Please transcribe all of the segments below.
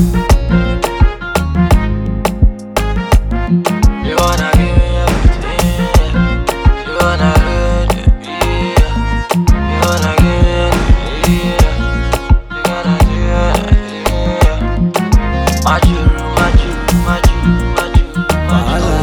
You wanna give me everything, yeah. You wanna hurt it, yeah. You wanna give me everything, yeah. You gotta do it, yeah. Machu, machu, machu, machu,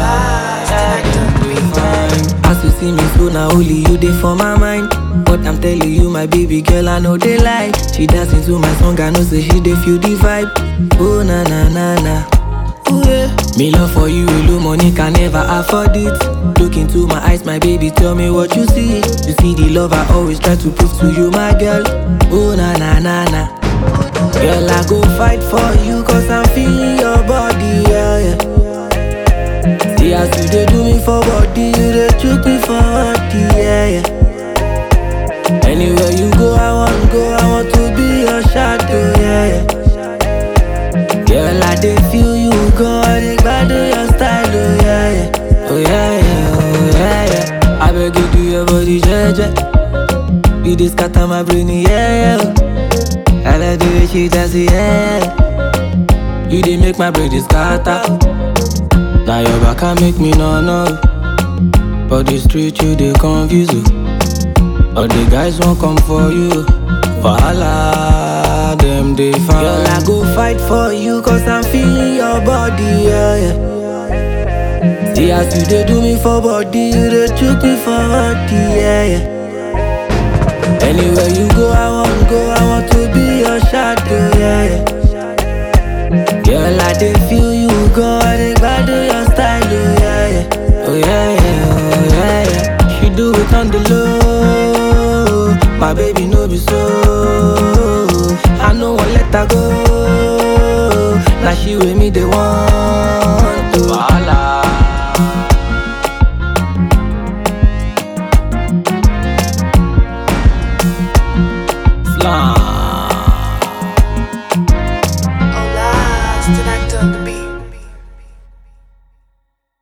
machu. As you see me so now only you dey for my mind. But I'm telling you, my baby girl, I know they lie. She dancing to my song, I know say she dey feel the vibe. Oh na na na na. Ooh, yeah. Me love for you, alone money can never afford it. Look into my eyes, my baby, tell me what you see. You see the love I always try to prove to you, my girl. Oh na na na na. Girl, I go fight for you, cause I'm feeling your body, yeah, yeah. See as you dey do me for body, you dey chook me for body, yeah, yeah. Anywhere you go, I want go, I want to be your shadow, yeah, yeah. Girl, I dey feel you go, I dey gbado your style, oh yeah, yeah. Oh yeah, yeah, oh yeah, yeah. I beg you do your body, jeje. You dey scatter my brain, yeah, yeah. I like the way she dance, yeah. You dey make my brain dey scatter. Now your back can make me no no. But the street you dey confuse you. All the guys won't come for you. Wahala, them they find. Girl, I go fight for you cause I'm feeling your body, yeah, yeah. See as you dey do me for body, you dey chook me for body, yeah, yeah. Anywhere you go, I want go, I want to be your shadow, yeah, yeah. Girl, I dey feel you go, I dey gbado your style, oh yeah, yeah. Oh yeah, yeah, oh yeah, yeah. She do it on the low, my baby no be so. I no wan let her go, now she with me they want to.